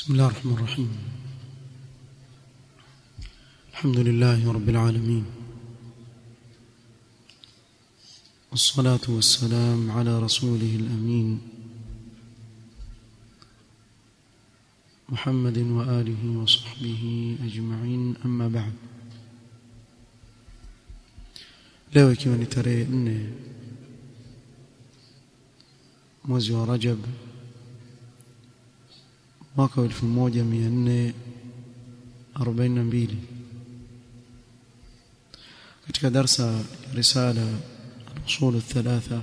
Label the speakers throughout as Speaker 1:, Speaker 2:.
Speaker 1: بسم الله الرحمن الرحيم الحمد لله رب العالمين والصلاة والسلام على رسوله الأمين محمد وآله وصحبه أجمعين أما بعد leo ikiwa ni tarehe nne mwezi wa Rajab mwaka wa 1442 katika darsa ya risala al-usul الثلاثه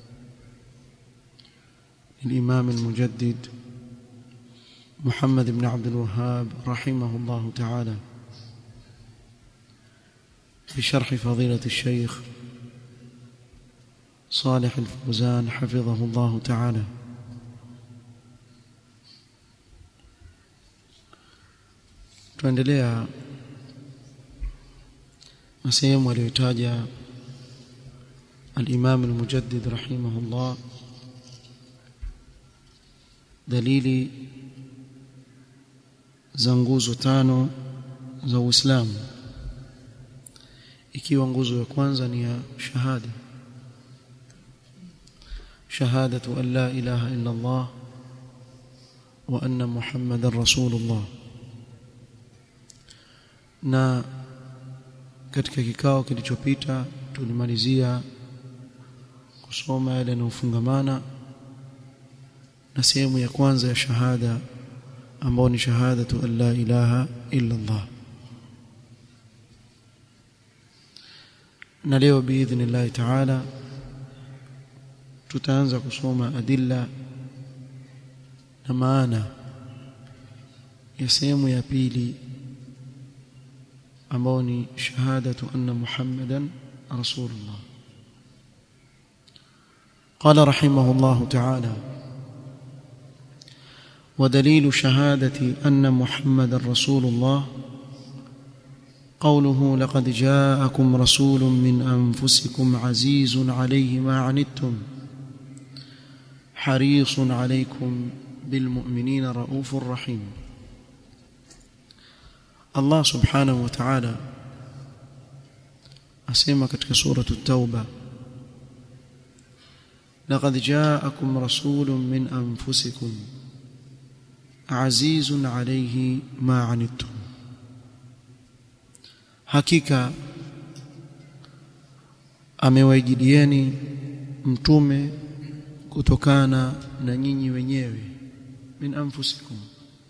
Speaker 1: للإمام المجدد محمد بن عبد الوهاب رحمه الله تعالى بشرح فضيلة الشيخ صالح الفوزان حفظه الله تعالى tuendelea na sehemu aliyotaja al-Imam al-Mujaddid rahimahullah dalili za nguzo tano za Uislamu ikiwa nguzo ya kwanza ni ya shahada shahadatu an la ilaha illa Allah wa anna Muhammadar Rasulullah na katika kikao kilichopita tulimalizia kusoma yale yanayofungamana na sehemu ya kwanza ya shahada ambao ni shahadatu an la ilaha illa Allah na leo biidhnillah taala tutaanza kusoma adilla na maana ya sehemu ya pili ambao ni shahadatu anna muhammadan rasulullah قال رحمه الله تعالى ودليل شهادة أن محمد رسول الله قوله لقد جاءكم رسول من أنفسكم عزيز عليه ما عنتم حريص عليكم بالمؤمنين رؤوف رحيم Allah subhanahu wa ta'ala asema katika suratu at-tauba laqad ja'akum rasulun min anfusikum azizun alayhi ma 'anittum hakika amewaijidieni mtume kutokana na nyinyi wenyewe min anfusikum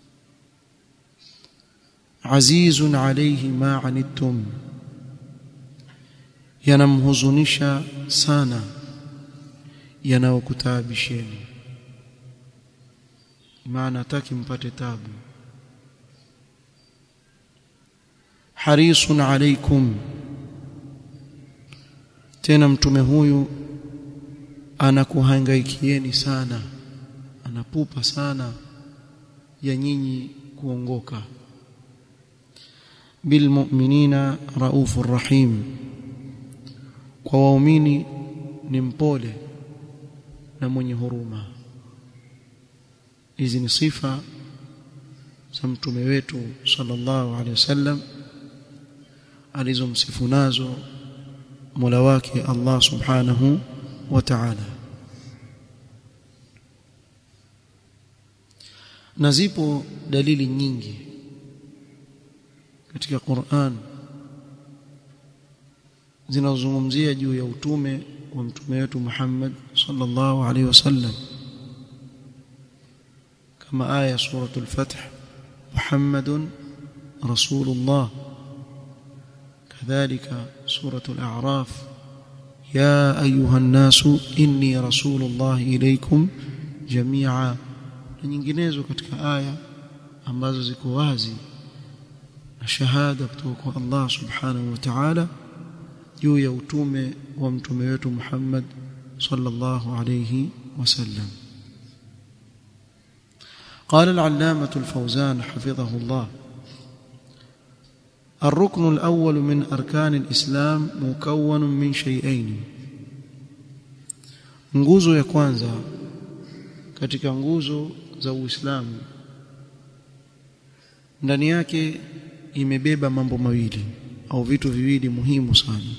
Speaker 1: azizun alayhi ma anittum yanamhuzunisha sana yanayokutabisheni maana hataki mpate tabu harisun alaykum tena mtume huyu anakuhangaikieni sana anapupa sana ya nyinyi kuongoka bilmu'minina raufur rahim kwa waumini ni mpole na mwenye huruma hizi ni sifa za mtume wetu sallallahu alaihi wasallam alizomsifu nazo Mola wake Allah subhanahu wa ta'ala na zipo dalili nyingi katika Qur'an zinazozungumzia juu ya utume wa mtume wetu Muhammad sallallahu alaihi wasallam kama aya suratul fath Muhammadun rasulullah kadhalika suratul a'raf ya ayuha nasu inni rasulullah ilaykum jami'a na nyinginezo katika aya ambazo ziko wazi na shahada kutoka kwa Allah subhanahu wa ta'ala juu ya utume wa mtume wetu Muhammad sallallahu alayhi wasallam قال العلامة الفوزان حفظه الله الركن الأول من أركان الإسلام مكون من شيئين nguzo ya kwanza katika nguzo za Uislamu ndani yake imebeba mambo mawili au vitu viwili muhimu sana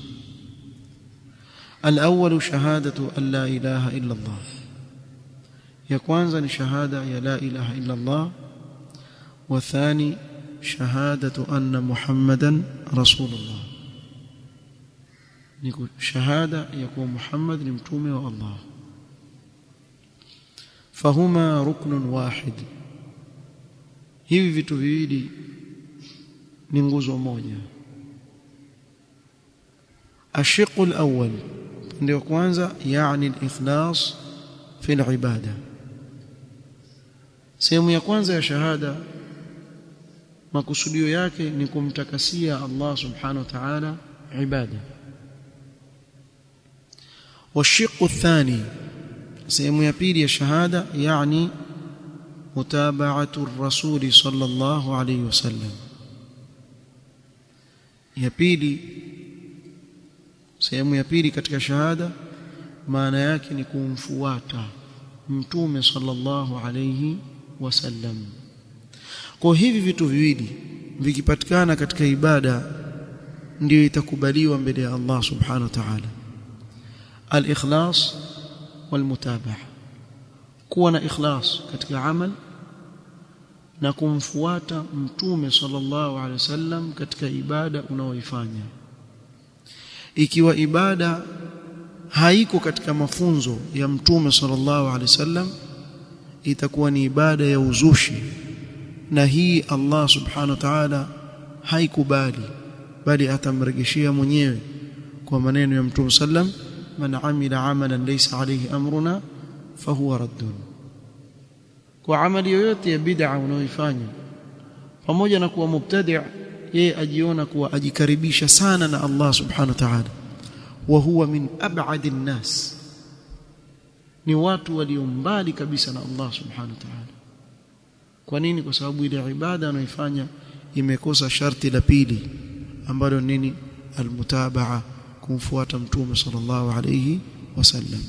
Speaker 1: الأول شهادة أن لا إله إلا الله ya kwanza ni shahada ya la ilaha illa Allah wa thani shahadatu anna muhammadan rasulullah ni shahada ya kuwa Muhammad ni mtume wa Allah fahuma ruknun wahid hivi vitu viwili ni nguzo moja ashiqu alawwal ndio kwanza yani al-ikhlas fi al-ibada sehemu ya kwanza ya shahada makusudio yake ni kumtakasia Allah subhanahu wa ta'ala ibada والشق الثاني sehemu ya pili ya shahada yani mutaba'atu ar-rasul sallallahu alayhi wasallam ya pili sehemu ya pili katika shahada maana yake ni kumfuata mtume sallallahu alayhi wasallam kwa hivi vitu viwili vikipatikana katika ibada ndio itakubaliwa mbele ya Allah subhanahu wa ta'ala al-ikhlas wal-mutabaa kuwa na ikhlas katika amal na kumfuata mtume sallallahu alaihi wasallam katika ibada unaoifanya ikiwa ibada haiko katika mafunzo ya mtume sallallahu alaihi wasallam itakuwa ni ibada ya uzushi na hii Allah subhanahu wa ta'ala haikubali bali atamrejeshia mwenyewe kwa maneno ya mtume sallam man amila amalan laysa alayhi amruna fahuwa raddun kwa amali yoyote ya bid'a unaoifanya pamoja na kuwa mubtadi' yeye ajiona kuwa ajikaribisha sana na Allah subhanahu wa ta'ala wa huwa min ab'adi nnas ni watu walio mbali kabisa na Allah subhanahu wa ta'ala kwa nini kwa sababu ile ibada anayoifanya imekosa sharti la pili ambalo nini almutabaa kumfuata mtume sallallahu alayhi wasallam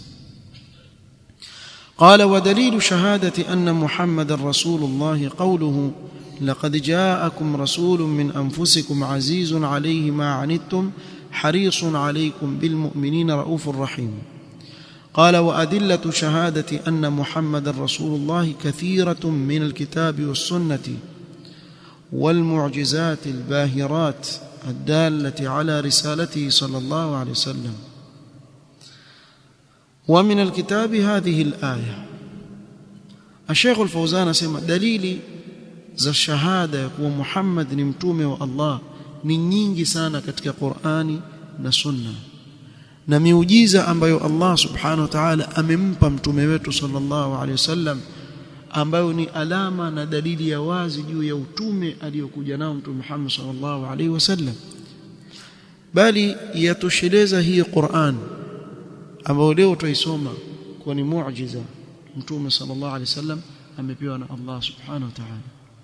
Speaker 1: قال ودليل شهادة أن محمد رسول الله قوله لقد جاءكم رسول من أنفسكم عزيز عليه ما عنتم حريص عليكم بالمؤمنين رؤوف رحيم قال وأدلة شهادة أن محمد رسول الله كثيرة من الكتاب والسنة والمعجزات الباهرات الدالة على رسالته صلى الله عليه وسلم ومن الكتاب هذه الآية الشيخ الفوزان سمع دليل za shahada ya kuwa Muhammad ni mtume wa Allah ni nyingi sana katika Qur'ani na Sunna na miujiza ambayo Allah subhanahu wa ta'ala amempa mtume wetu sallallahu alaihi wasallam ambayo ni alama na dalili ya wazi juu ya utume aliyokuja nao mtume Muhammad sallallahu alaihi wasallam bali yatosheleza hii Qur'an ambayo leo tuisoma kwa ni muujiza mtume sallallahu alaihi wasallam amepewa na Allah subhanahu wa ta'ala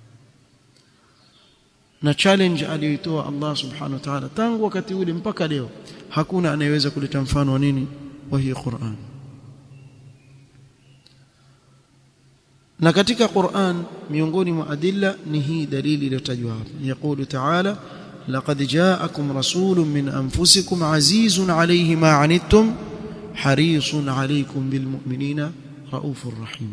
Speaker 1: na challenge aliyoitoa Allah subhanahu wa ta'ala tangu wakati ule mpaka leo hakuna anayeweza kuleta mfano wa nini wa hii Qur'an na katika Qur'an miongoni mwa adilla ni hii dalili iliyotajwa hapa yaqulu ta'ala laqad ja'akum rasulun min anfusikum azizun alayhi ma 'anittum harisun alaykum bilmu'minina raufur rahim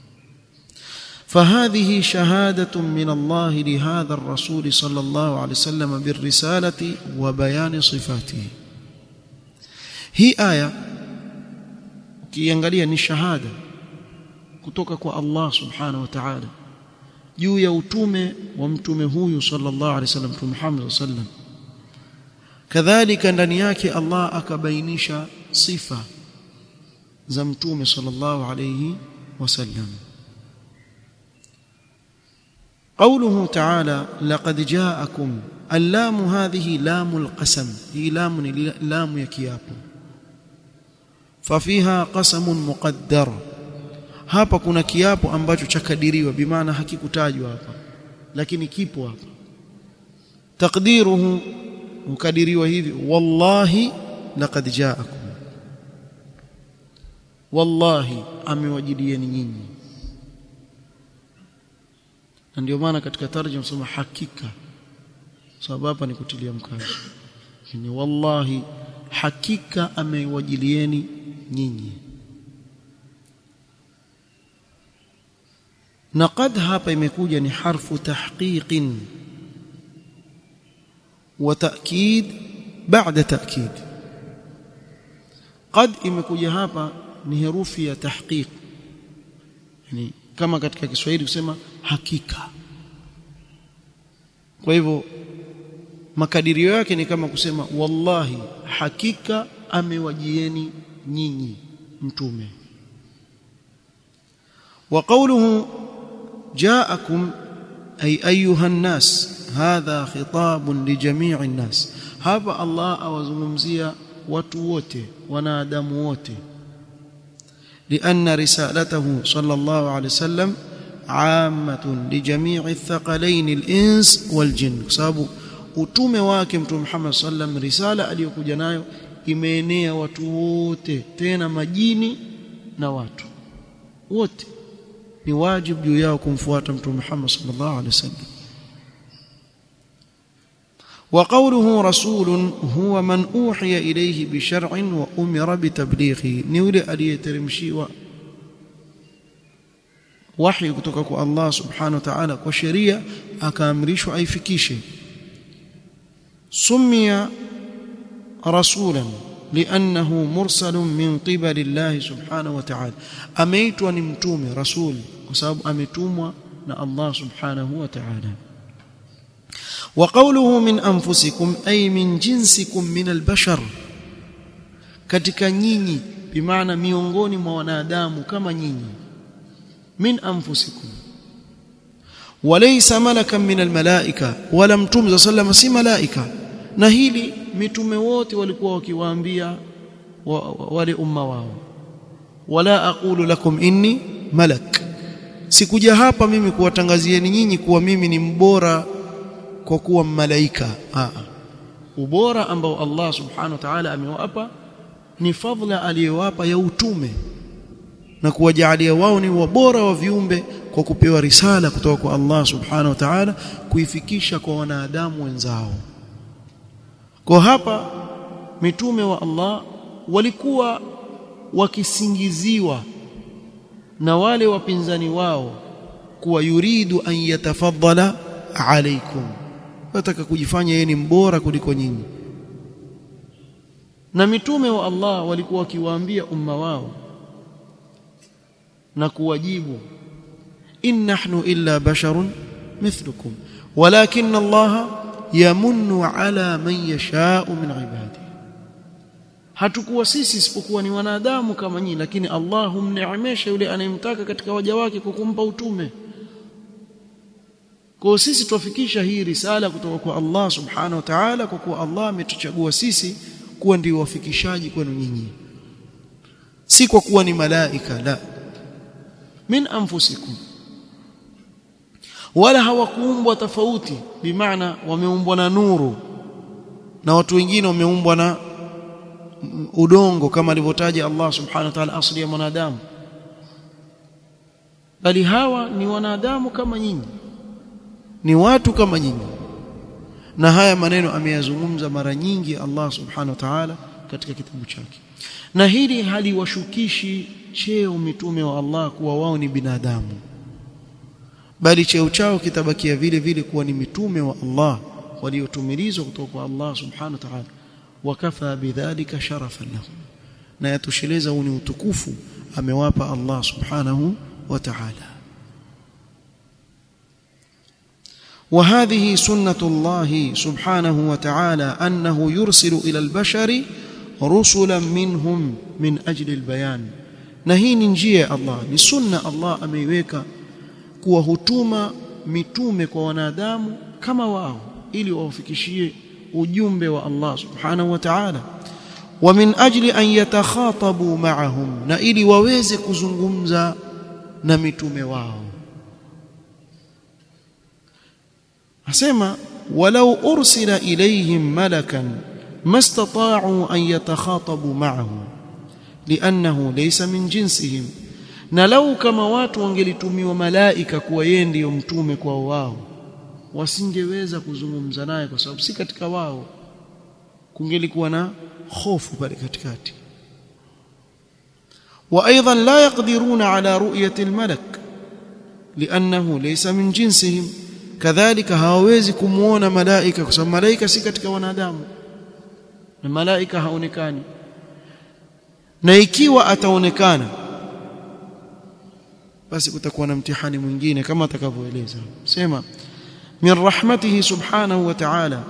Speaker 1: فهذه شهادة من الله لهذا الرسول صلى الله عليه وسلم بالرسالة وبيان صفاته هي آية ukiangalia ni shahada kutoka kwa Allah subhanahu wa ta'ala juu ya utume wa mtume huyu sallallahu alaihi wasallam mtume Muhammad sallam kadhalika ndani yake Allah akabainisha sifa za mtume sallallahu alaihi wasallam قوله تعالى لقد جاءكم اللام هذه لام القسم هي لام لام يكياب ففيها قسم مقدر hapa kuna kiapo ambacho chakadiriwa bimaana hakikutajwa hapa lakini kipo hapa takdiruhu ukadiriwa hivi wallahi laqad jaakum wallahi amewajilieni nyinyi na ndio maana katika tarjuma sema hakika sababu hapa ni kutilia mkazo ni wallahi hakika amewajilieni nyinyi na qad hapa imekuja ni harfu tahqiqin wa ta'kid baada ta'kid qad imekuja hapa ni herufi ya tahqiq yani kama katika Kiswahili kusema hakika kwa hivyo makadirio yake ni kama kusema wallahi hakika amewajieni nyinyi mtume wa qawluhu ja'akum ay ayuha an-nas hadha khitabun li jami'i an-nas hapa Allah awazungumzia watu wote wanadamu wote لأن رسالته صلى الله عليه وسلم عامة لجميع الثقلين الإنس والجن sababu utume wake mtume Muhammad sallam risala aliyokuja nayo imeenea watu wote tena majini na watu wote ni wajibu juu yao kumfuata mtume Muhammad sallallahu alaihi wasallam وقوله رسول هو من أوحي إليه بشرع وأمر بتبليغه نولي aliyeteremshiwa wahi kutoka kwa Allah subhanahu wa ta'ala kwa sheria akaamrishwa aifikishe سمي رسولا لأنه مرسل من قبل الله سبحانه وتعالى أميتوا نمتومي رسول وسبب أميتوموا الله سبحانه وتعالى وقوله من أنفسكم أي من جنسكم من البشر katika nyinyi bimaana miongoni mwa wanadamu kama nyinyi min anfusikum walaysa malakan min almalaika wala mtume sallam si malaika na hili mitume wote walikuwa wakiwaambia wale umma wao wala aqulu lakum inni malak sikuja hapa mimi kuwatangazieni nyinyi kuwa mimi ni mbora kwa kuwa malaika a ubora ambao Allah subhanahu wa ta'ala amewapa ni fadhila aliyowapa ya utume na kuwajalia wao ni wabora wa viumbe kwa kupewa risala kutoka kwa Allah subhanahu wa ta'ala kuifikisha kwa wanadamu wenzao kwa hapa mitume wa Allah walikuwa wakisingiziwa na wale wapinzani wao kuwa yuridu an yatafaddala alaikum wataka kujifanya yeye ni mbora kuliko nyinyi na mitume wa Allah walikuwa wakiwaambia umma wao na kuwajibu in nahnu illa basharun mithlukum walakin Allah yamunnu ala man yasha'u min ibadihi hatukuwa sisi isipokuwa ni wanadamu kama nyinyi lakini Allah humneemesha yule anayemtaka katika waja wake kwa kumpa utume kwa sisi tuwafikisha hii risala kutoka kwa Allah subhanahu wa ta'ala kwa kuwa Allah ametuchagua sisi kuwa ndio wafikishaji kwenu nyinyi si kwa kuwa ni malaika la min anfusikum wala hawakuumbwa tofauti bimaana wameumbwa na nuru na watu wengine wameumbwa na udongo kama alivyotaja Allah subhanahu wa ta'ala asli ya mwanadamu bali hawa ni wanadamu kama nyinyi ni watu kama nyinyi na haya maneno ameyazungumza mara nyingi Allah subhanahu wa ta'ala katika kitabu chake na hili haliwashukishi cheo mitume wa Allah kuwa wao ni binadamu bali cheo chao kitabakia vile vile kuwa ni mitume wa Allah waliotumilizwa kutoka kwa Allah subhanahu wa ta'ala wakafa bidhalika sharafan lahum na yatosheleza huu ni utukufu amewapa Allah subhanahu wa ta'ala وهذه سنة الله سبحانه وتعالى أنه يرسل إلى البشر رسلا منهم من أجل البيان نهي نجيه الله لسنة الله أميويك kuwa hutuma mitume kwa wanadamu kama wao ili wawafikishie ujumbe wa Allah subhanahu wa ta'ala wa min ajli an yatakhatabu ma'ahum na ili waweze kuzungumza na mitume wao asema walau ursila ilayhim malakan mastata'u an yatakhatabu ma'ahu لانه ليس من جنسهم na lau kama watu wangelitumiwa malaika kuwa yeye ndiyo mtume kwa wao wasingeweza kuzungumza naye kwa sababu si katika wao kungelikuwa na hofu pale katikati وايضا لا يقدرون على رؤيه الملك لانه ليس من جنسهم كذلك hawawezi kumuona malaika kwa sababu malaika si katika wanadamu na malaika haonekani na ikiwa ataonekana basi kutakuwa na mtihani mwingine kama atakavyoeleza sema min rahmatihi subhanahu wa ta'ala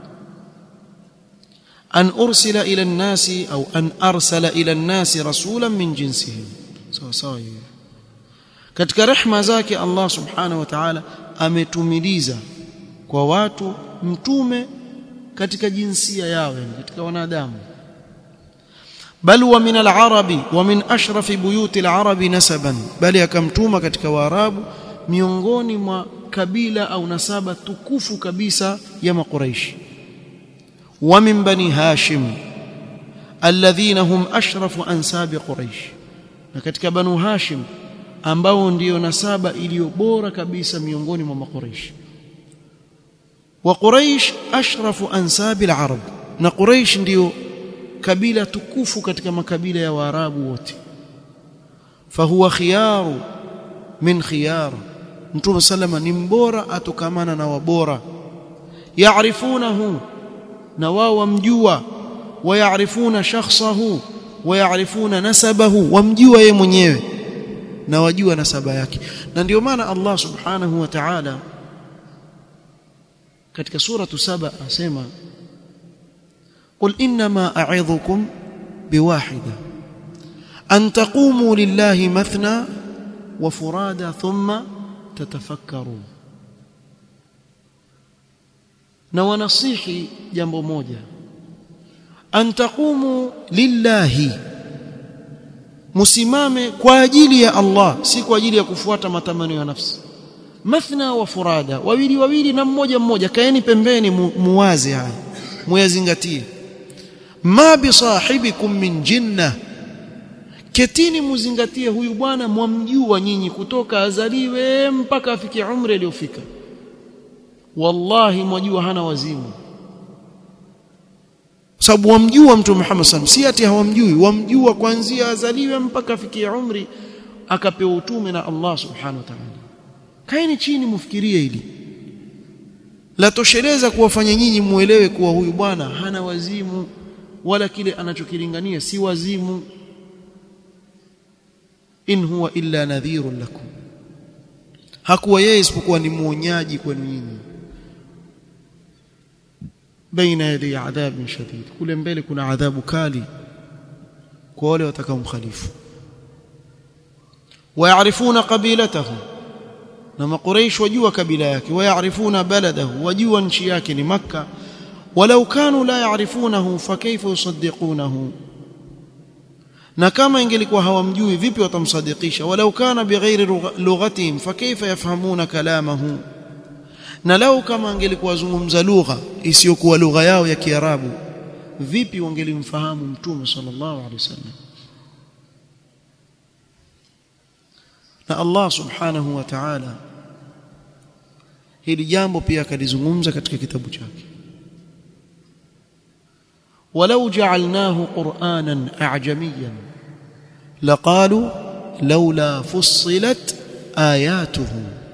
Speaker 1: أن أرسل إلى الناس أو أن أرسل إلى الناس رسولا من جنسهم sawa sawa hiyo katika rehma zake Allah subhanahu wa ta'ala ametumiliza kwa watu mtume katika jinsia yao katika wanadamu bal wa min al-arabi wa min ashrafi buyuti al-arabi nasaban bali akamtuma katika waarabu miongoni mwa kabila au nasaba tukufu kabisa ya makuraishi ومن بني هاشم الذين هم أشرف أنساب قريش na katika banu hashim ambao ndio nasaba iliyo bora kabisa miongoni mwa makuraish wa quraish ashrafu ansab al-arab na quraish ndio kabila tukufu katika makabila ya waarabu wote fahuwa khiyaru min khiyar mtume sallama ni mbora atokamana na wabora yaarifunahu na wao wamjua wayaarifuna shakhsahu wayaarifuna nasabahu wamjua yeye mwenyewe na wajua nasaba yake na ndio maana Allah subhanahu wa ta'ala katika suratu saba asema قل انما اعظكم بواحده ان تقوموا لله مثنى وفرادى ثم تتفكروا na wanasihi jambo moja an taqumu lillahi musimame kwa ajili ya Allah si kwa ajili ya kufuata matamanio ya nafsi mathna wa furada wawili wawili na mmoja mmoja kaeni pembeni mu, muwaze haya muyazingatie ma bi sahibikum min jinna ketini muzingatie huyu bwana mwamjua nyinyi kutoka azaliwe mpaka afikie umri aliyofika wallahi mwajua hana wazimu sababu wamjua mtume Muhammad sallam si ati hawamjui wamjua kuanzia azaliwe mpaka afikie umri akapewa utume na Allah subhanahu wa ta'ala kaeni chini mufikirie hili la tosheleza kuwafanya nyinyi muelewe kuwa huyu bwana hana wazimu wala kile anachokilingania si wazimu in huwa illa nadhirun lakum hakuwa yeye isipokuwa ni muonyaji kwenu nyinyi baina yadi adhabin shadid kule mbele kuna adhabu kali kwa wale watakaomkhalifu wayaarifuna qabilatahu na makuraish wajua kabila yake wayaarifuna baladahu wajua nchi yake ni makka walau kanu la yaarifunahu fakaifa yusaddiqunahu na kama ingelikuwa hawamjui vipi watamsadikisha walau kana bighairi lughatihim fakaifa yafhamuna kalamahu na lau kama angelikuwa zungumza lugha isiyokuwa lugha yao ya Kiarabu vipi wangelimfahamu mtume sallallahu alaihi wasallam na Allah subhanahu wa ta'ala hili jambo pia akalizungumza katika kitabu chake ولو جعلناه قرانا اعجميا لقالوا لولا فصلت اياته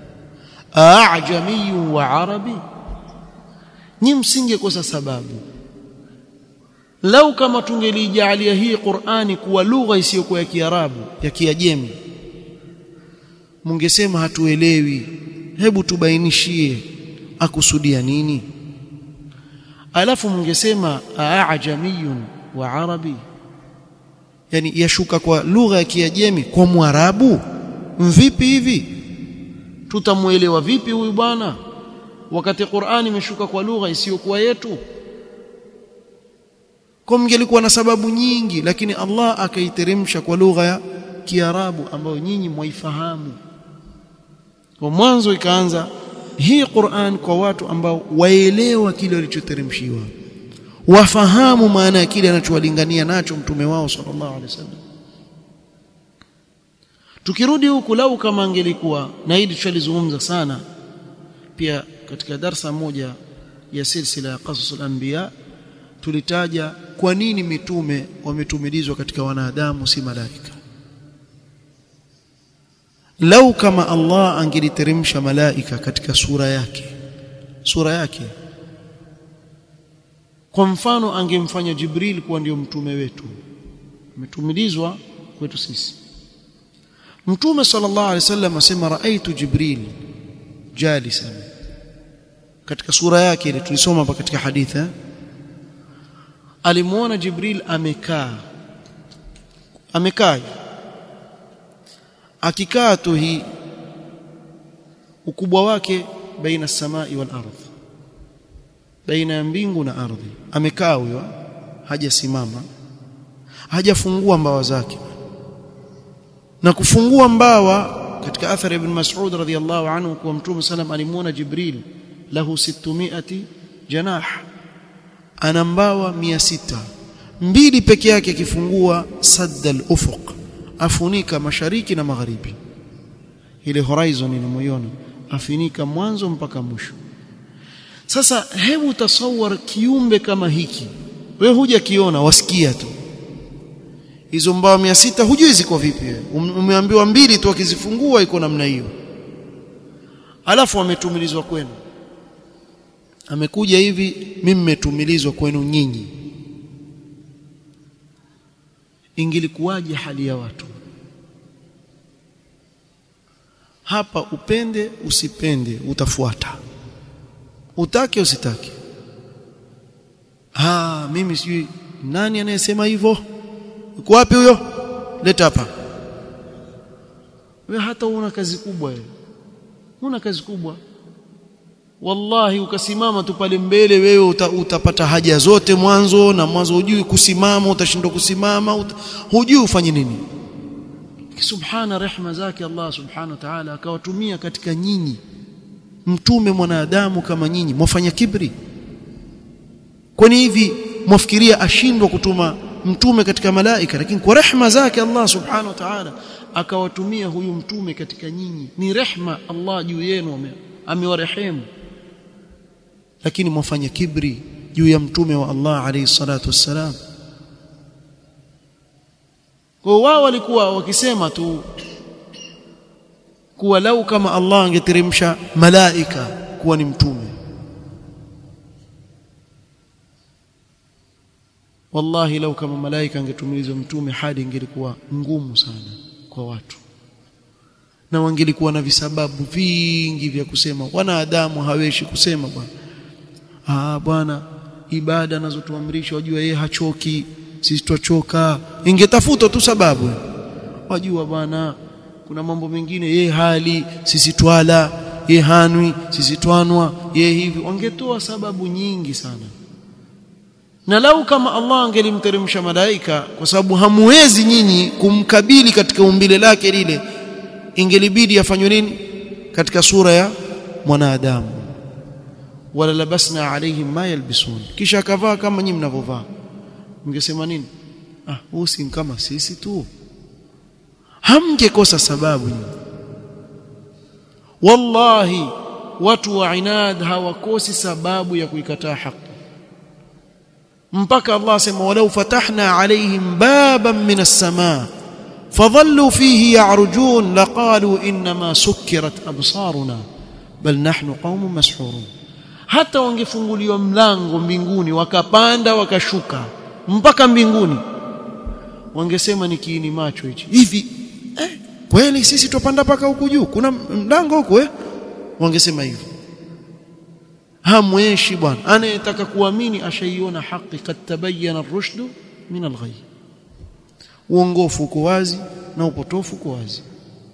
Speaker 1: اعجمي وعربي ni msingekosa sababu lau kama tungelijalia hii Qur'ani kuwa lugha isiyokuwa ya Kiarabu ya Kiajemi mungesema hatuelewi hebu tubainishie akusudia nini alafu mungesema aajamiyun wa arabi yani yashuka kwa lugha ya Kiajemi kwa Mwarabu vipi hivi tutamuelewa vipi huyu bwana wakati Qur'ani imeshuka kwa lugha isiyokuwa yetu kwa mngelikuwa na sababu nyingi lakini Allah akaiteremsha kwa lugha ya Kiarabu ambayo nyinyi mwaifahamu kwa mwanzo ikaanza hii Qur'an kwa watu ambao waelewa kile walichoteremshiwa wafahamu maana ya kile anachowalingania nacho mtume wao sallallahu alaihi wasallam tukirudi huku lau kama angelikuwa na hili tushalizungumza sana pia katika darsa moja ya silsila ya qasas al-anbiya tulitaja kwa nini mitume wametumilizwa katika wanadamu si malaika lau kama Allah angeliteremsha malaika katika sura yake sura yake kwa mfano angemfanya Jibril kuwa ndio mtume wetu ametumilizwa kwetu sisi Mtume sallallahu alaihi wasallam asema raaitu Jibril jalisan katika sura yake ile tulisoma hapa katika hadithi alimuona Jibril amekaa amekaa akikaa tu hii ukubwa wake baina samai wal ardh baina ya mbingu na ardhi amekaa huyo hajasimama hajafungua mbawa zake na kufungua mbawa katika athari ibn Mas'ud radhiyallahu anhu kwa Mtume sallam alimuona Jibril lahu 600 janah ana mbawa 600 mbili peke yake akifungua sadda al-ufuq afunika mashariki na magharibi ile horizon inamoiona afinika mwanzo mpaka mwisho sasa hebu tasawar kiumbe kama hiki wewe huja kiona wasikia tu hizo mbao 600 hujui ziko vipi wewe umeambiwa mbili tu akizifungua iko namna hiyo alafu ametumilizwa kwenu amekuja hivi mimi nimetumilizwa kwenu nyinyi ingilikuwaje hali ya watu hapa upende usipende utafuata utake usitake ah mimi sijui nani anayesema hivyo uko wapi huyo leta hapa wewe hata una kazi kubwa wewe una kazi kubwa wallahi ukasimama tu pale mbele wewe uta, utapata haja zote mwanzo na mwanzo hujui kusimama utashindwa kusimama uta, hujui ufanye nini subhana rehma zake Allah subhanahu wa ta'ala akawatumia katika nyinyi mtume mwanadamu kama nyinyi mwafanya kibri kwani hivi mwafikiria ashindwa kutuma mtume katika malaika lakini kwa rehma zake Allah subhanahu wa ta'ala akawatumia huyu mtume katika nyinyi ni rehma Allah juu yenu amewarehemu lakini mwafanya kibri juu ya mtume wa Allah alayhi salatu wassalam kwa wao walikuwa wakisema tu kuwa lau kama Allah angeteremsha malaika kuwa ni mtume wallahi lau kama malaika angetumilizwa mtume hadi ingelikuwa ngumu sana kwa watu na wangelikuwa na visababu vingi vya kusema wanadamu haweshi kusema bwana ah bwana ibada anazotuamrisha wajua yeye hachoki sisi twachoka ingetafuta tu sababu wajua bwana kuna mambo mengine yeye hali sisi twala yeye hanwi sisi twanwa yeye hivi wangetoa sababu nyingi sana na lau kama Allah angelimteremsha malaika kwa sababu hamuwezi nyinyi kumkabili katika umbile lake lile ingelibidi afanywe nini katika sura ya mwanadamu wala labasna alaihim ma yalbisun kisha akavaa kama nyinyi mnavyovaa mngesema nini ah huu si kama sisi tu hamngekosa sababu nyinyi wallahi watu wa inad hawakosi sababu ya kuikataa haki mpaka Allah sema walau fatahna alaihim baban min as-samaa fadhallu fihi ya'rujun laqalu inma sukkirat absaruna bal nahnu qaumun mashhurun hata wangefunguliwa mlango mbinguni wakapanda wakashuka mpaka mbinguni wangesema ni kiini macho hichi hivi eh, kweli sisi tupanda paka huku juu kuna mlango huko eh wangesema hivyo hamweshi bwana anayetaka kuamini ashaiona haki kad tabayyana ar-rushd min al-ghayy uongofu uko wazi na upotofu uko wazi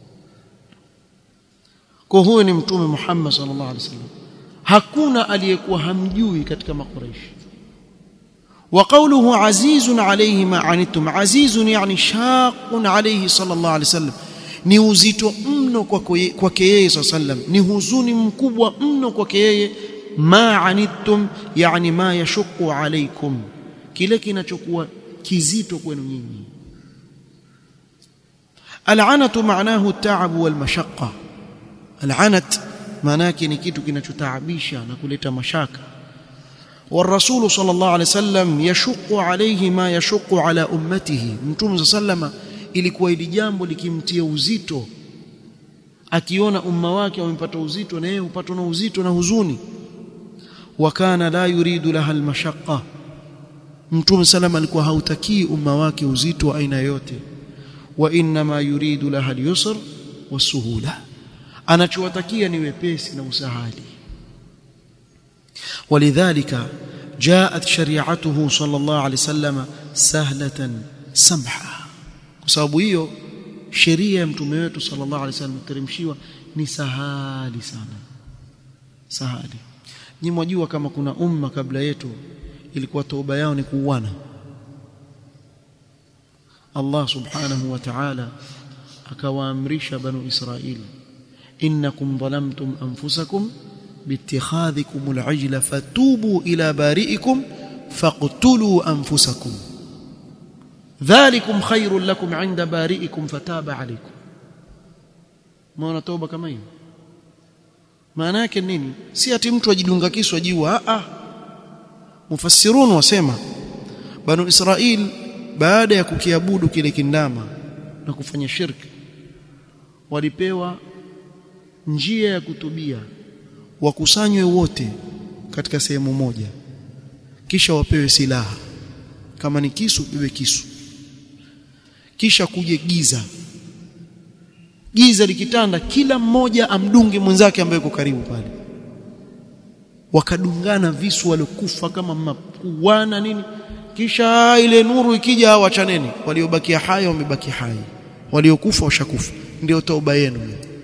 Speaker 1: kwa huyo ni mtume Muhammad sallallahu alaihi wasallam hakuna aliyekuwa hamjui katika makuraishi وقوله عزيز عليه ما عنتم عزيز يعني شاق عليه صلى الله عليه وسلم ni uzito mno kwake yeye sallam ni huzuni mkubwa mno kwake yeye ma anittum yani ma yashuqu alaikum kile kinachokuwa kizito kwenu nyinyi al'anatu maanahu at-ta'ab wal mashaqqa al'anat maana yake ni kitu kinachotaabisha na kuleta mashaka والرسول صلى الله عليه وسلم يشق عليه ما يشق على امته mtume sallama ilikuwa ili jambo likimtia uzito akiona umma wake wamepata uzito na yeye hupatwa na uzito na huzuni wakana la yuridu laha almashaqqa mtume salama alikuwa hautakii umma wake uzito wa aina yote wa inma yuridu laha alyusr wasuhula anachowatakia ni wepesi na usahali ولذلك جاءت شريعته صلى الله عليه وسلم سهلة سمحة بسبب hiyo sheria ya mtume wetu sallallahu alaihi wasallam teremshiwa ni sahali sana sahali nyinyi mwajua kama kuna umma kabla yetu ilikuwa toba yao ni kuuana Allah subhanahu wa ta'ala akawaamrisha banu Israili innakum dhalamtum anfusakum باتخاذكم العجل فتوبوا إلى بارئكم فاقتلوا أنفسكم ذلكم خير لكم عند بارئكم فتاب عليكم maana toba kama hiyo maana yake nini si ati mtu ajidunga kisu ajiwa a mufassirun wasema banu israil baada ya kukiabudu kile kindama na kufanya shirki walipewa njia ya kutubia wakusanywe wote katika sehemu moja kisha wapewe silaha kama ni kisu bebe kisu kisha kuje giza giza likitanda kila mmoja amdunge mwenzake ambaye yuko karibu pale wakadungana visu waliokufa kama makuana nini kisha ile nuru ikija wachaneni waliobakia hai wamebaki hai waliokufa washakufa ndio tauba yenu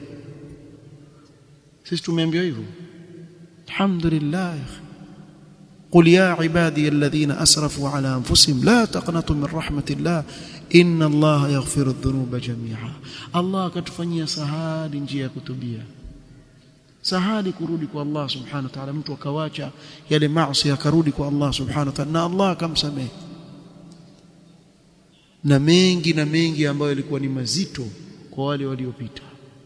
Speaker 1: sisi tumeambiwa hivyo alhamdulillah قل يا عبادي الذين اسرفوا على انفسهم لا تقنطوا من رحمه الله ان الله يغفر الذنوب جميعا الله katufanyia sahali njia ya kutubia sahali kurudi kwa Allah subhanahu wa ta'ala mtu akawacha yale maasi akarudi kwa Allah subhanahu wa ta'ala na Allah akamsamehe na mengi na mengi ambayo yalikuwa ni mazito kwa wale waliopita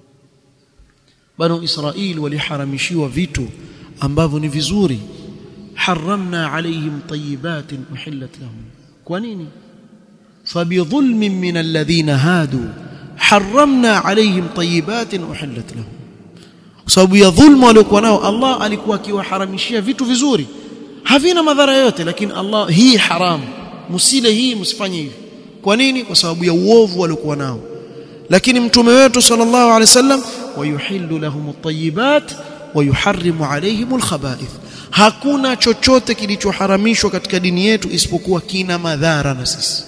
Speaker 1: banu Israili waliharamishiwa vitu ambavyo ni vizuri haramna alaihim tayibatin uhillat lahum kwa nini fabidhulmin min alladhina hadu haramna alaihim tayibatin uhillat lahum kwa sababu ya dhulma waliokuwa nao Allah alikuwa akiwaharamishia vitu vizuri havina madhara yote lakini Allah hii haramu msile hii msifanye hivi kwa nini kwa sababu ya uovu waliokuwa nao lakini mtume wetu sallallahu alaihi wasallam wayuhillu lahum at-tayyibat wayuharrimu alaihim al-khaba'ith hakuna chochote kilichoharamishwa katika dini yetu isipokuwa kina madhara na sisi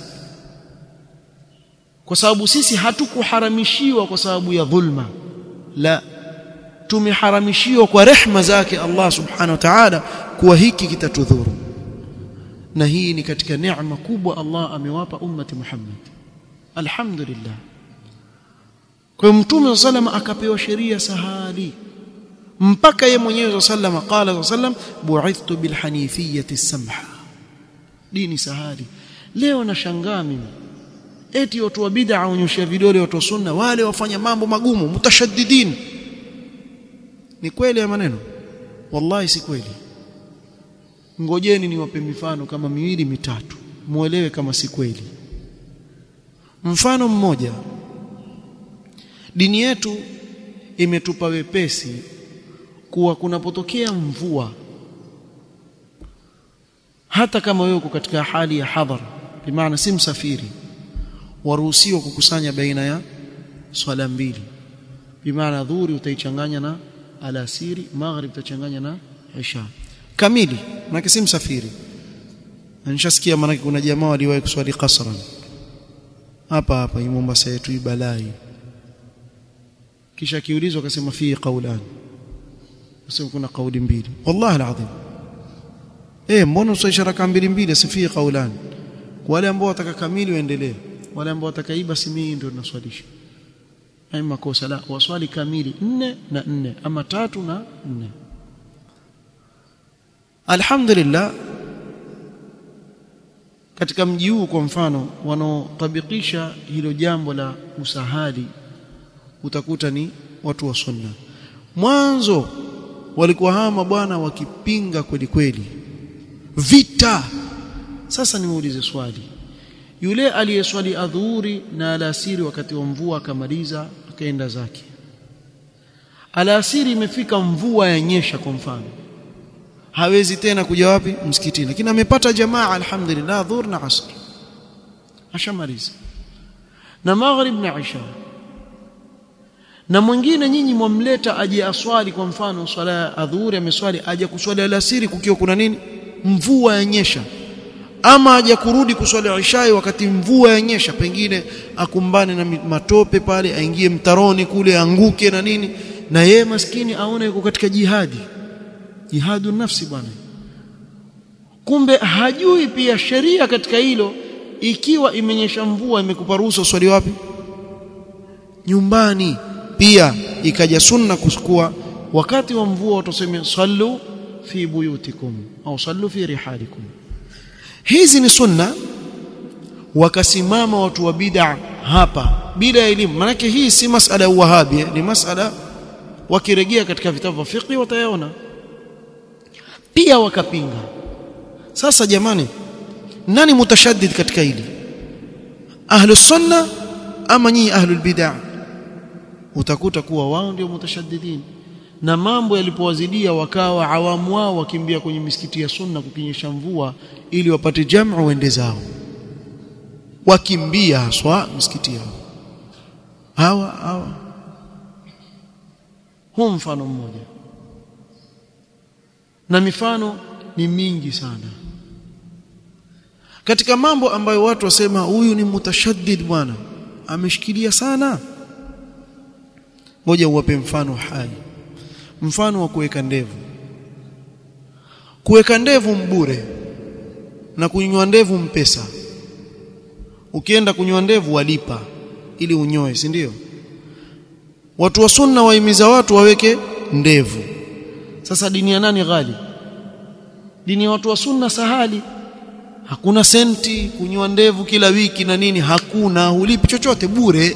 Speaker 1: kwa sababu sisi hatukuharamishiwa kwa sababu ya dhulma la tumeharamishiwa kwa rehma zake Allah subhanahu wa ta'ala kuwa hiki kitatudhuru na hii ni katika neema kubwa Allah amewapa ummati Muhammad alhamdulillah kwa mtume sallam akapewa sheria sahali mpaka ye mwenyewe sallam qala sallam bu'ithtu bil hanifiyyati samha dini sahali leo nashangaa mimi eti watu wa bid'a waonyesha vidole watu wa sunna wale wafanya mambo magumu mutashaddidin ni kweli ya maneno wallahi si kweli ngojeni niwape mifano kama miwili mitatu muelewe kama si kweli mfano mmoja dini yetu imetupa wepesi kuwa kunapotokea mvua hata kama wewe uko katika hali ya hadhara bimaana si msafiri waruhusiwa kukusanya baina ya swala mbili bimaana dhuhuri utaichanganya na alasiri maghrib utachanganya na isha kamili maana si msafiri nishasikia maana kuna jamaa waliwahi kuswali qasran hapa hapa Mombasa yetu ibalai kisha kiulizwa akasema fi qaulan sasa kuna kauli mbili wallahi alazim eh mbona usalisha raka mbili mbili asifie qaulan wale ambao wataka kamili waendelee wale ambao watakaiba si mimi ndio ninaswalisha hai makosa la waswali kamili nne na nne ama tatu na nne alhamdulillah katika mji huu kwa mfano wanaotabikisha hilo jambo la usahali utakuta ni watu wa sunna mwanzo walikuwa hawa mabwana wakipinga kweli kweli vita sasa nimuulize swali yule aliyeswali adhuhuri na alasiri wakati wa mvua akamaliza akaenda zake alasiri imefika mvua yanyesha kwa mfano hawezi tena kuja wapi msikitini lakini amepata jamaa alhamdulillah dhuhur na asr ashamaliza na maghrib na isha na mwingine nyinyi mwamleta aje aswali kwa mfano swala ya adhuhuri ameswali aje kuswali alasiri kukiwa kuna nini mvua yanyesha ama aje kurudi kuswali ishai wakati mvua yanyesha pengine akumbane na matope pale aingie mtaroni kule anguke na nini na yeye maskini aone yuko katika jihadi jihadu nafsi bwana kumbe hajui pia sheria katika hilo ikiwa imenyesha mvua imekupa ruhusa uswali wapi nyumbani pia ikaja sunna kuchukua wakati wa mvua utasema sallu fi buyutikum au sallu fi rihalikum hizi ni sunna wakasimama watu wa bid'a hapa bila elimu manake hii si masala ya wahabi ni masala wakirejea katika vitabu vya fiqh watayaona pia wakapinga sasa jamani nani mutashaddid katika hili ahlu sunna ama nyinyi ahlu bid'ah utakuta kuwa wao ndio mutashaddidin na mambo yalipowazidia wakawa awamu wao wakimbia kwenye misikiti ya sunna kukinyesha mvua ili wapate jamu wende zao wakimbia haswa misikiti yao hawa hawa huu mfano mmoja na mifano ni mingi sana katika mambo ambayo watu wasema huyu ni mutashaddid bwana ameshikilia sana ngoja uwape mfano hai mfano wa kuweka ndevu kuweka ndevu mbure na kunywa ndevu mpesa ukienda kunywa ndevu walipa ili unyoe si ndio watu wa sunna waimiza watu waweke ndevu sasa dini ya nani ghali dini ya watu wa sunna sahali hakuna senti kunywa ndevu kila wiki na nini hakuna hulipi chochote bure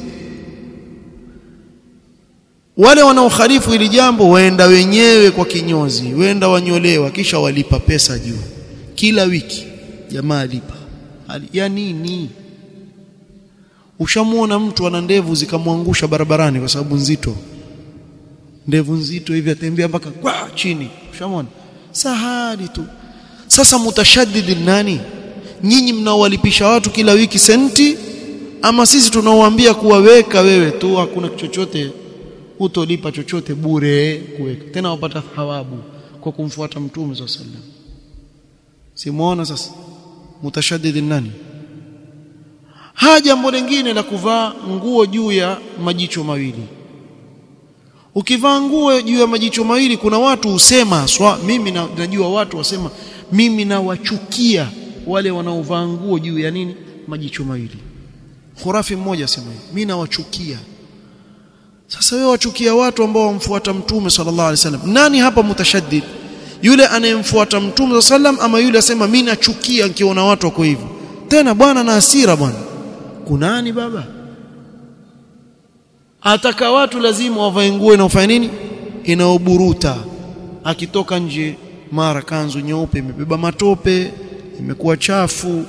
Speaker 1: wale wanaokhalifu ili jambo waenda wenyewe kwa kinyozi wenda wanyolewa kisha walipa pesa juu kila wiki jamaa alipa ya nini ushamuona mtu ana ndevu zikamwangusha barabarani kwa sababu nzito ndevu nzito hivi atembea mpaka kwa chini ushamuona sahali tu sasa mutashaddid nani nyinyi mnaowalipisha watu kila wiki senti ama sisi tunaowaambia kuwaweka wewe tu hakuna chochote utolipa chochote bure kuweka tena wapata thawabu kwa kumfuata mtume swalla sallam simuona sasa mutashaddid nani ha jambo lingine la kuvaa nguo juu ya majicho mawili ukivaa nguo juu ya majicho mawili kuna watu husema swa mimi na, najua watu wasema mimi nawachukia wale wanaovaa nguo juu ya nini majicho mawili khurafi mmoja asema mimi nawachukia sasa wewe wachukia watu ambao wamfuata mtume sallallahu alaihi wasallam nani hapa mutashaddid yule anayemfuata mtume sallam ama yule asema mimi nachukia nikiona watu wako hivyo tena bwana na hasira bwana kunani baba ataka watu lazima wavae nguo inayofanya nini inaoburuta akitoka nje mara kanzu nyeupe imebeba matope imekuwa chafu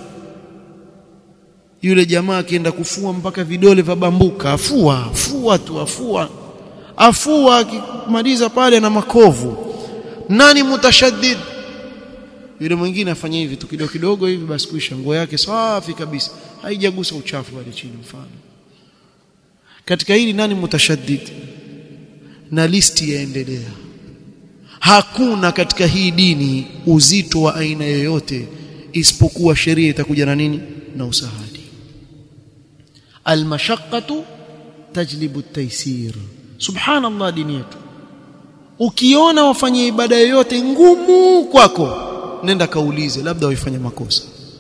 Speaker 1: yule jamaa akienda kufua mpaka vidole vya bambuka afua afua tu afua afua akimaliza pale na makovu nani mutashaddid yule mwingine afanya hivi tu kidogo kidogo hivi basi kuisha nguo yake safi kabisa haijagusa uchafu pale chini mfano katika hili nani mutashaddid na listi yaendelea hakuna katika hii dini uzito wa aina yoyote isipokuwa sheria itakuja na nini na usahali almashaqqatu tajlibu at-taysir subhanallah dini yetu ukiona wafanye ibada yoyote ngumu kwako nenda kaulize labda waifanya makosa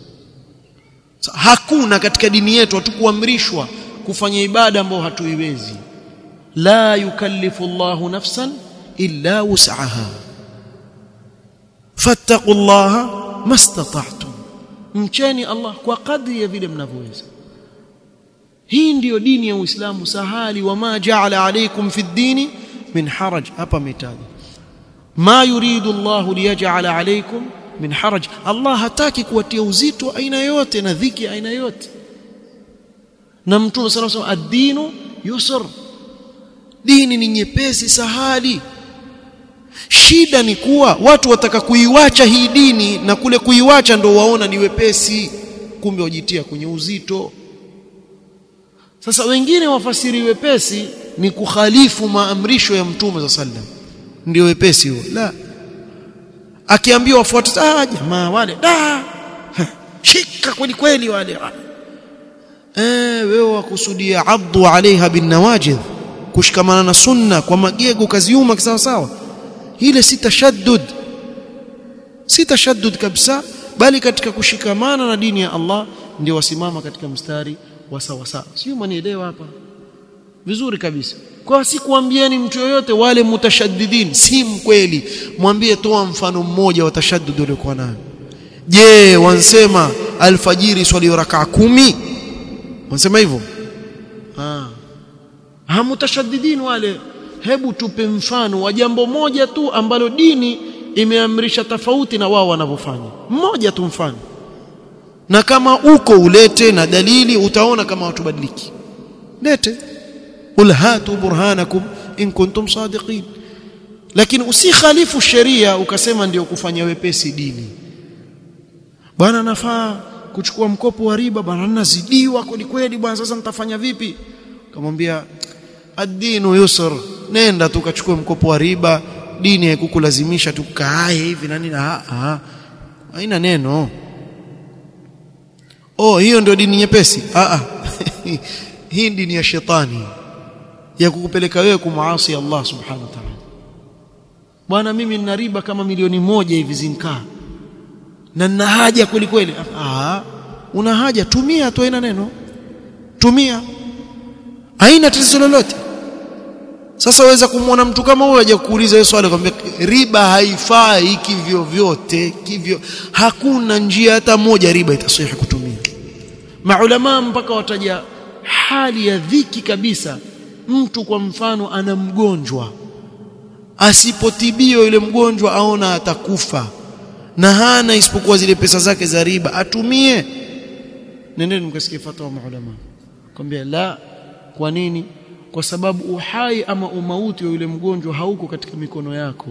Speaker 1: hakuna katika dini yetu hatukuamrishwa kufanya ibada ambayo hatuiwezi la yukallifu Allahu nafsan illa wus'aha fattaqullaha mastata'tum mcheni Allah kwa kadri ya vile mnavyoweza hii ndiyo dini ya Uislamu sahali wama ja'ala alaykum fi ddini min haraj hapa mitaji ma yuridu Allah liyaj'ala alaykum min haraj Allah hataki kuwatia uzito aina yote na dhiki aina yote na mtume sallallahu alayhi wasallam ad-dinu yusr dini ni nyepesi sahali shida ni kuwa watu wataka kuiwacha hii dini na kule kuiwacha ndo waona ni wepesi kumbe wajitia kwenye uzito sasa wengine wafasiri wepesi ni kukhalifu maamrisho ya mtume za sallam ndio wepesi huo la akiambiwa wafuate ah jamaa wale da shika kweli kweli wale eh wewe wakusudia abdu alaiha bin nawajidh kushikamana na sunna kwa magego kaziuma kisawa sawa ile si tashaddud si tashaddud kabisa bali katika kushikamana na dini ya Allah ndio wasimama katika mstari wa sawa sawa sio manielewa hapa vizuri kabisa kwa si kuambieni mtu yoyote wale mutashaddidin si mkweli mwambie toa mfano mmoja wa tashaddud uliokuwa nayo je wansema alfajiri swali rakaa kumi wansema hivyo ah hamutashaddidin wale hebu tupe mfano wa jambo moja tu ambalo dini imeamrisha tofauti na wao wanavyofanya mmoja tu mfano na kama uko ulete na dalili utaona kama watu badiliki lete qul hatu burhanakum in kuntum sadiqin lakini usikhalifu sheria ukasema ndio kufanya wepesi dini bwana nafaa kuchukua mkopo wa riba bwana nazidiwa kweli kweli bwana sasa nitafanya vipi kamwambia ad-dinu yusr nenda tu kachukue mkopo wa riba dini haikukulazimisha tu kaae hivi na nini ah haina neno oh hiyo ndio dini nyepesi ah hii dini ya shetani ya kukupeleka wewe kumuasi Allah subhanahu wa ta'ala bwana mimi nina riba kama milioni moja hivi zinkaa na nina haja kweli kweli ah una haja tumia tu haina neno tumia haina tatizo lolote sasa waweza kumwona mtu kama huyo aje kuuliza hiyo swali kwambia riba haifai kivyo vyote kivyo hakuna njia hata moja riba itasihi kutumia maulama mpaka wataja hali ya dhiki kabisa mtu kwa mfano ana mgonjwa asipotibio yule mgonjwa aona atakufa na hana isipokuwa zile pesa zake za riba atumie nendeni mkasikie fatwa maulama kwambia la kwa nini kwa sababu uhai ama umauti wa yule mgonjwa hauko katika mikono yako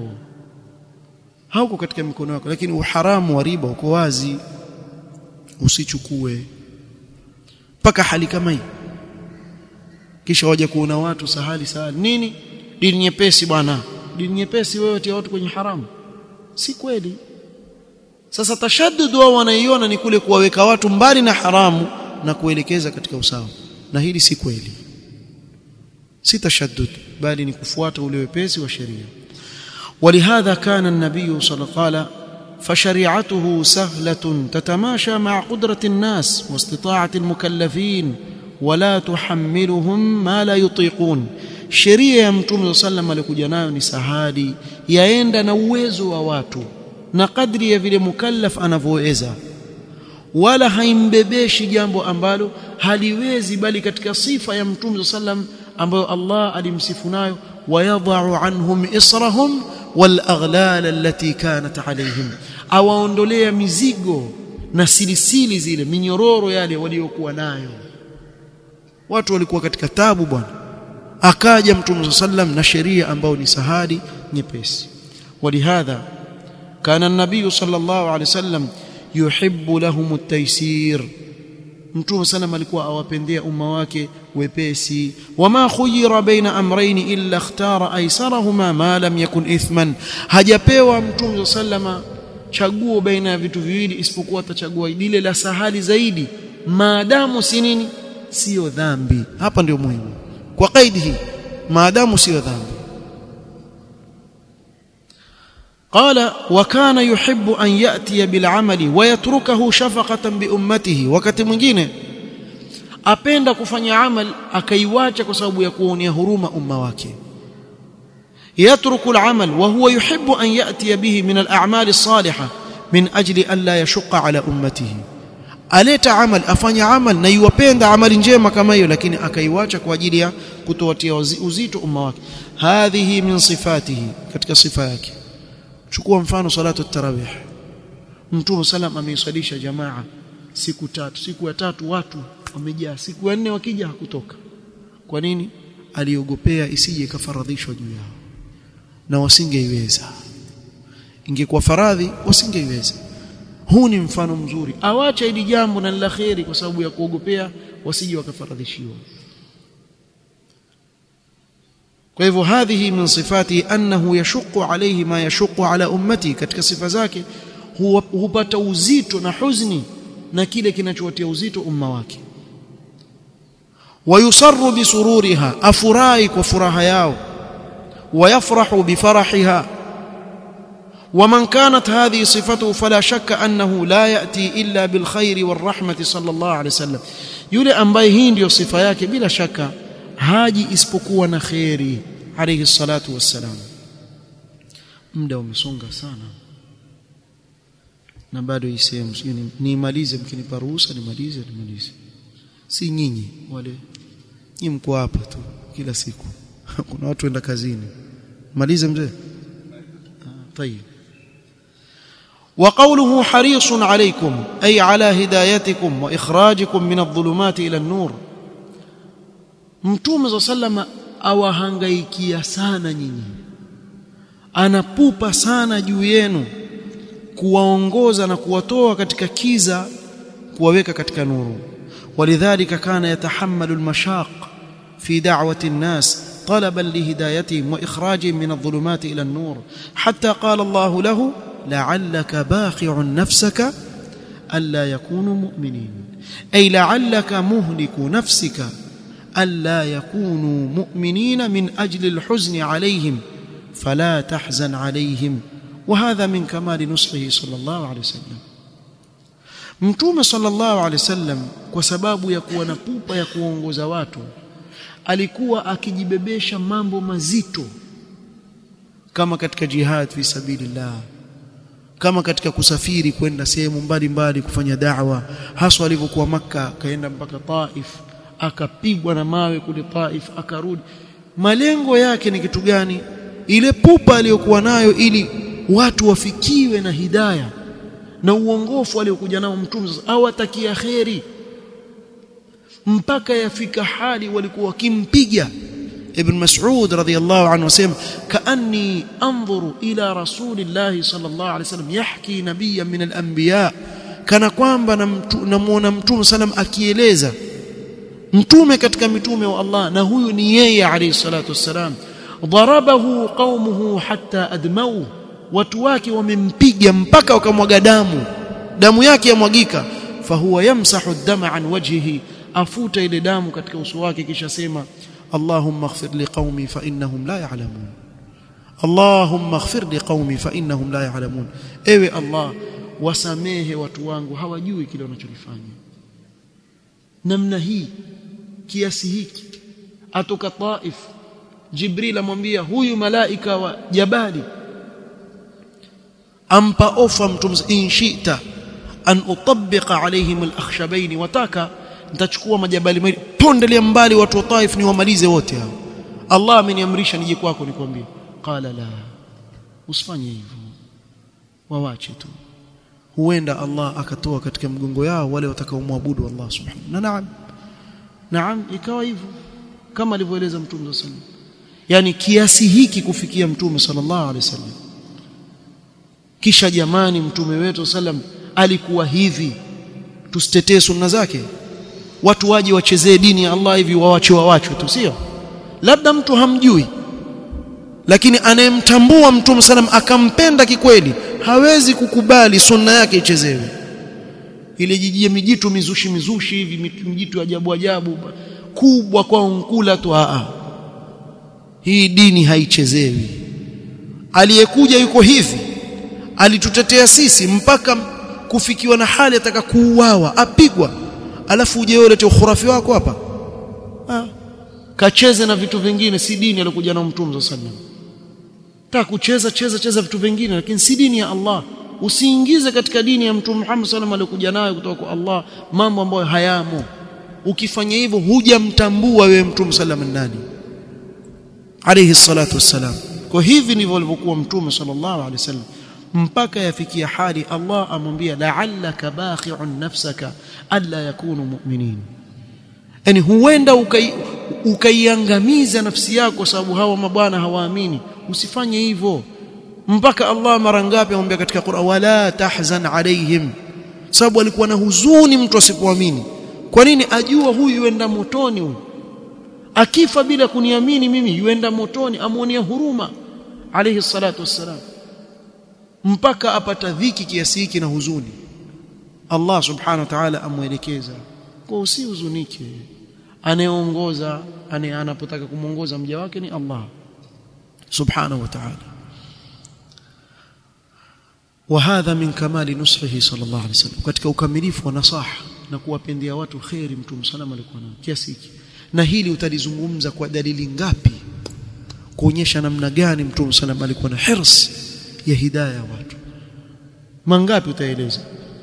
Speaker 1: hauko katika mikono yako lakini uharamu wa riba uko wazi usichukue mpaka hali kama hii kisha waje kuona watu sahali sahali nini dini nyepesi bwana dini nyepesi wewe tia watu kwenye haramu si kweli sasa tashaddud wao wanaiona ni kule kuwaweka watu mbali na haramu na kuelekeza katika usawa na hili si kweli si tashaddud bali ni kufuata ule wepesi wa sheria ولهذا كان النبي صلى الله عليه وسلم فشريعته سهلة تتماشى مع قدرة الناس واستطاعة المكلفين ولا تحملهم ما لا يطيقون sheria ya mtume sallam alikuja nayo ni sahadi yaenda na uwezo wa watu na kadri ya vile mukallaf anavyoweza wala haimbebeshi jambo ambalo haliwezi bali katika sifa ya mtume sallam ambayo Allah alimsifu nayo wayadha'u anhum israhum wal aghlal allati kanat alayhim awaondolea mizigo na silisili zile minyororo yale waliokuwa nayo watu walikuwa katika tabu bwana akaja mtume sallam na sheria ambayo ni sahadi nyepesi walihadha kana an-nabiy sallallahu alayhi wasallam yuhibbu lahum at-taysir mtume sallam alikuwa awapendea umma wake wepesi wama khuyira baina amrayn illa ikhtara aysarahuma ma lam yakun ithman hajapewa mtume sallama chaguo baina ya vitu viwili isipokuwa atachagua lile la sahali zaidi maadamu si nini sio dhambi hapa ndio muhimu kwa kaidi hii maadamu sio dhambi قال وكان يحب أن يأتي بالعمل ويتركه شفقة بأمته wakati mwingine apenda kufanya amal akaiwacha kwa sababu ya kuonea huruma umma wake يترك العمل وهو يحب أن يأتي به من الأعمال الصالحة من أجل أن لا يشق على أمته aleta amal afanya amal na yuwapenda amali njema kama hiyo lakini akaiwacha kwa ajili ya kutowatia uzito umma wake hadhihi min sifatihi katika sifa yake chukua mfano salatu tarawih mtume salam ameiswalisha jamaa siku tatu siku ya tatu watu wamejaa siku ya nne wakija hakutoka kwa nini aliogopea isije ikafaradhishwa juu yao na wasingeiweza ingekuwa faradhi wasingeiweza huu ni mfano mzuri awacha hili jambo na la kheri kwa sababu ya kuogopea wasije wakafaradhishiwa kwa hivyo hadhihi min sifati annahu yashuqu alayhi ma yashuqu ala ummati katika sifa zake hupata uzito na huzni na kile kinachowatia uzito umma wake wayusarru bisururiha afurahi kwa furaha yao ويفرح بفرحها ومن كانت هذه صفته فلا شك أنه لا يأتي إلا بالخير والرحمة صلى الله عليه وسلم yule ambaye hii ndio sifa yake bila shaka haji isipokuwa na khairi alayhi salatu wassalam muda umesonga sana na bado hii sehemu nimalize mkinipa ruhusa nimalize nimalize si nyinyi wale nyinyi mko hapa tu kila siku kuna watu wenda kazini malize mzee طيب وقوله حريص عليكم أي على هدايتكم وإخراجكم من الظلمات إلى النور mtume za sallama awahangaikia sana nyinyi anapupa sana juu yenu kuwaongoza na kuwatoa katika kiza kuwaweka katika nuru walidhalika kana yatahammalu almashaq fi da'wati an-nas طلبا لهدايتهم واخراجهم من الظلمات الى النور حتى قال الله له لعلك باخع نفسك الا يكونوا مؤمنين اي لعلك مهلك نفسك الا يكونوا مؤمنين من اجل الحزن عليهم فلا تحزن عليهم وهذا من كمال نصحه صلى الله عليه وسلم mtume sallallahu alaihi wasallam kwa sababu ya kuwa na pupa ya kuongoza watu alikuwa akijibebesha mambo mazito kama katika jihad fi sabilillah kama katika kusafiri kwenda sehemu mbalimbali kufanya da'wa haswa alivyokuwa maka akaenda mpaka Taif akapigwa na mawe kule Taif akarudi malengo yake ni kitu gani ile pupa aliyokuwa nayo ili watu wafikiwe na hidaya na uongofu aliokuja nao mtume au atakia kheri mpaka yafika hali walikuwa wakimpiga ibn mas'ud radhiyallahu anhu asema kaanni anzuru ila rasulillahi sallallahu alaihi wasallam yahki nabiyyan min al-anbiya kana kwamba namuona mtume sallam akieleza mtume katika mitume wa Allah na huyu ni yeye alayhi salatu wassalam darabahu qaumuhu hatta admau watu wake wamempiga mpaka wakamwaga damu damu yake yamwagika fahuwa yamsahu ad-dama an wajhihi afuta ile damu katika uso wake kisha sema Allahumma ighfir liqaumi fa innahum la ya'lamun Allahumma ighfir liqaumi fa innahum la ya'lamun ewe Allah wasamehe watu wangu hawajui kile wanachokifanya namna hii kiasi hiki atoka Taif Jibril amwambia huyu malaika wa jabali ampa ofa mtume in shi'ta an utabbiqa alaihim al-akhshabain wataka nitachukua majabali mawili pondelea mbali watu wa Taif ni wamalize wote hao Allah ameniamrisha nije kwako nikwambie qala la usifanye hivyo wawache tu huenda Allah akatoa katika mgongo yao wale watakaomwabudu Allah subhanahu na naam naam ikawa hivyo kama alivyoeleza mtume sallallahu yani kiasi hiki kufikia mtume sallallahu alaihi wasallam kisha jamani mtume wetu sallam alikuwa hivi tusitetee sunna zake watu waje wachezee dini ya Allah hivi wawache wawachwe tu sio labda mtu hamjui lakini anayemtambua mtume sallam akampenda kikweli hawezi kukubali sunna yake ichezewe ile jijie mijitu mizushi mizushi hivi mijitu ajabu ajabu kubwa kwa unkula tu a hii dini haichezewi aliyekuja yuko hivi alitutetea sisi mpaka kufikiwa na hali ataka kuuawa apigwa alafu uje wewe ulete ukhurafi wako hapa ah kacheze na vitu vingine si dini aliyokuja na mtume sallallahu alaihi wasallam taka kucheza cheza cheza vitu vingine lakini si dini ya Allah usiingize katika dini ya mtume Muhammad sallallahu alikuja nayo kutoka kwa Allah mambo ambayo hayamo ukifanya hivyo hujamtambua wewe mtume sallallahu nani alayhi salatu wassalam kwa hivi ndivyo alivyokuwa mtume sallallahu alaihi wasallam mpaka yafikia hali Allah amwambia la'allaka bakhi'un nafsaka alla yakunu mu'minin yani huenda ukaiangamiza ukai nafsi yako kwa sababu hawa mabwana hawaamini usifanye hivyo mpaka Allah mara ngapi amwambia katika Qur'an wala tahzan alaihim sababu alikuwa na huzuni mtu asipoamini kwa nini ajua huyu yuenda motoni huyu akifa bila kuniamini mimi yuenda motoni amuonea huruma alayhi salatu wassalam mpaka apata dhiki kiasi hiki na huzuni Allah subhanahu wa ta'ala amwelekeza kwa usihuzunike anayeongoza anapotaka kumuongoza mja wake ni Allah subhanahu wa ta'ala وهذا من كمال نصحه صلى الله عليه وسلم katika ukamilifu wa nasaha na kuwapendea watu khairi mtume salama alikuwa nayo kiasi hiki na hili utalizungumza kwa dalili ngapi kuonyesha namna gani mtume salama alikuwa na hirs ya hidayah ya watu mangapi utaeleza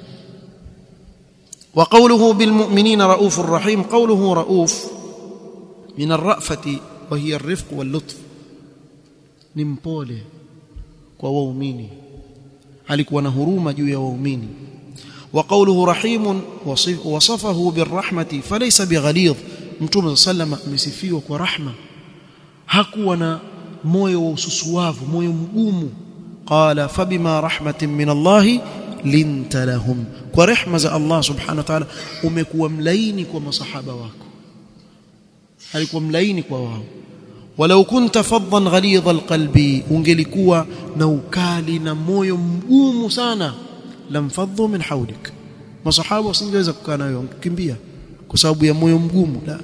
Speaker 1: وقوله بالمؤمنين رؤوف رحيم قوله رؤوف من الرأفة وهي الرفق واللطف نمبوله kwa waumini alikuwa na huruma juu ya waumini وقوله رحيم وصفه بالرحمة فليس بغليظ mtume sallama amesifiwa kwa rahma hakuwa na moyo wa ususuavu moyo mgumu qala fabima rahmatin min Allah linta lahum kwa rehma za Allah subhanahu wa ta'ala umekuwa mlaini kwa masahaba wako alikuwa mlaini kwa wao walau kunta faddan ghalidha alqalbi ungelikuwa na ukali na moyo mgumu sana lamfadhu min hawlik masahaba wasingeweza kukaa nayo kukimbia kwa sababu ya moyo mgumu la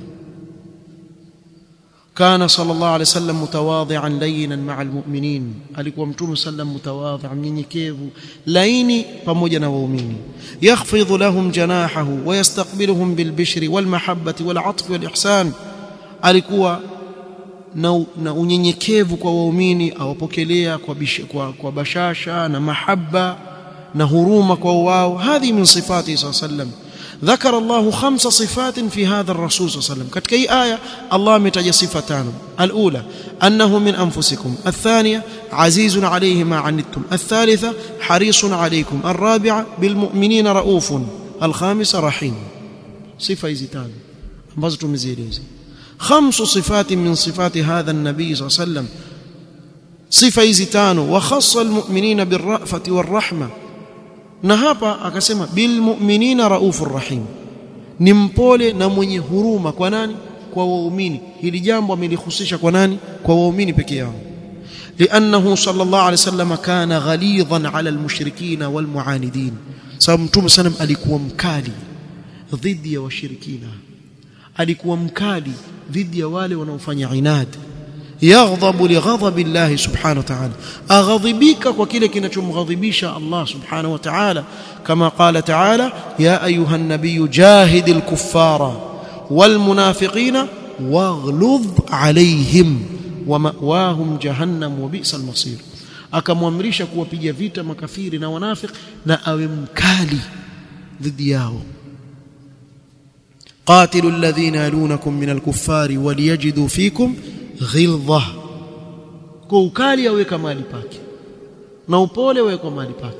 Speaker 1: كان صلى الله عليه وسلم متواضعا لينا مع المؤمنين alikuwa mtume sallam mutawadhi mnyenyekevu laini pamoja na waumini yakhfidhu lahum janahahu wa yastaqbiluhum bilbishri walmahabbati walatf walihsan alikuwa na, na unyenyekevu kwa waumini awapokelea kwa, kwa, kwa bashasha na mahaba na huruma kwa wao hadhi min sifati sallallahu alayhi wasallam ذكر الله خمس صفات في هذا الرسول صلى الله عليه وسلم كتك أي آية الله متج صفتان الأولى أنه من أنفسكم الثانية عزيز عليه ما عنتم الثالثة حريص عليكم الرابعة بالمؤمنين رؤوف الخامسة رحيم صفة زتان بزتم زيريزي خمس صفات من صفات هذا النبي صلى الله عليه وسلم صفة زتان وخص المؤمنين بالرأفة والرحمة na hapa akasema bil mu'minina raufur rahim ni mpole na mwenye huruma kwa nani kwa waumini hili jambo amelihusisha kwa nani kwa waumini peke yao لانه صلى الله عليه وسلم كان غليظا على المشركين والمعاندين sababu mtume sallam alikuwa mkali dhidi ya washirikina alikuwa mkali dhidi ya wale wanaofanya inadi يغضب لغضب الله سبحانه وتعالى أغضبك وكله kinachomghadhibisha Allah subhanahu wa ta'ala kama قال تعالى يا أيها النبي جاهد الكفار والمنافقين واغلظ عليهم ومأواهم جهنم وبئس المصير akamwamrisha kuwapiga vita makafiri na wanafik na awe mkali dhidi yao قاتلوا الذين يلونكم من الكفار وليجدوا فيكم ghildha kwa ukali aweka mahali pake na upole weka mahali pake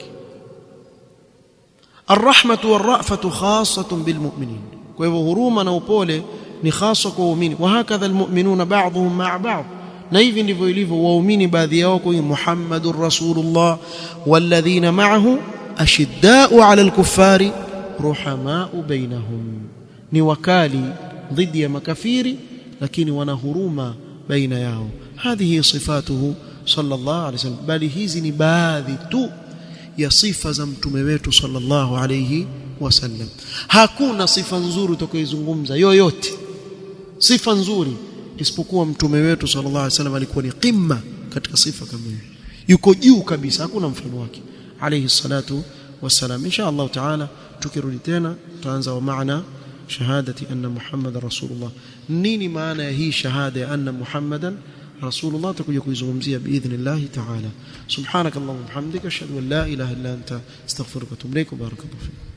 Speaker 1: arrahmatu warrafatu khassatun bilmu'minin kwa hivyo huruma na upole ni hasa kwa waumini wa hakadha almu'minuna ba'dhum ma'a ba'd na hivi ndivyo ilivyo waumini baadhi yao kwa Muhammadur Rasulullah walladhina ma'ahu ashidda'u 'ala al-kuffari ruhama'u bainahum ni wakali dhidi ya makafiri lakini wana huruma baina yao hadhihi sifatuhu sallallahu alayhi wasallam bali hizi ni baadhi tu ya sifa za mtume wetu sallallahu alayhi wasallam hakuna sifa nzuri utakayozungumza yoyote sifa nzuri isipokuwa mtume wetu sallallahu alayhi wasallam alikuwa ni qimma katika sifa kama hiyo yuko juu kabisa hakuna mfano wake alayhi salatu wassalam insha Allah taala tukirudi tena tutaanza wa maana shahadati anna muhammadar rasulullah nini maana ya hii shahada ya anna muhammadan rasulullah atakuja kuizungumzia biidhnillah ta'ala subhanakallahumma wa bihamdika ashhadu an la ilaha illa anta astaghfiruka wa atubu ilaik barakallahu fik